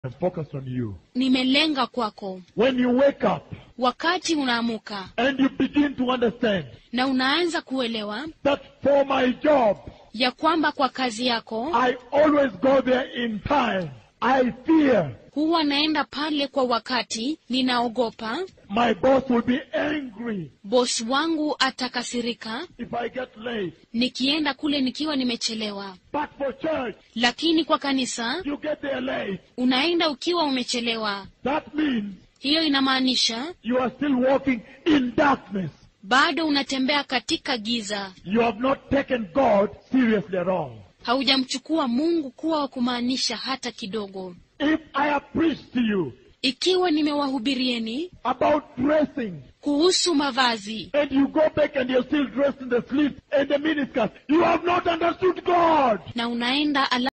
I'm focused on you. nimelenga kwako. When you wake up Wakati unaamuka and you begin to understand na unaanza kuelewa that for my job, ya kwamba kwa kazi yako I always go there in time. I fear huwa naenda pale kwa wakati, ninaogopa my boss will be angry bosi wangu atakasirika if I get late. nikienda kule nikiwa nimechelewa. But for church, Lakini kwa kanisa you get there late. unaenda ukiwa umechelewa. That means Hiyo inamaanisha you are still walking in darkness. bado unatembea katika giza, You have not taken God seriously at all. haujamchukua Mungu kuwa wa kumaanisha hata kidogo. If I have preached to you Ikiwa nimewahubirieni about dressing, kuhusu mavazi and you go back and you're still dressed in the sleeves and the miniskirt, you have not understood God. na unaenda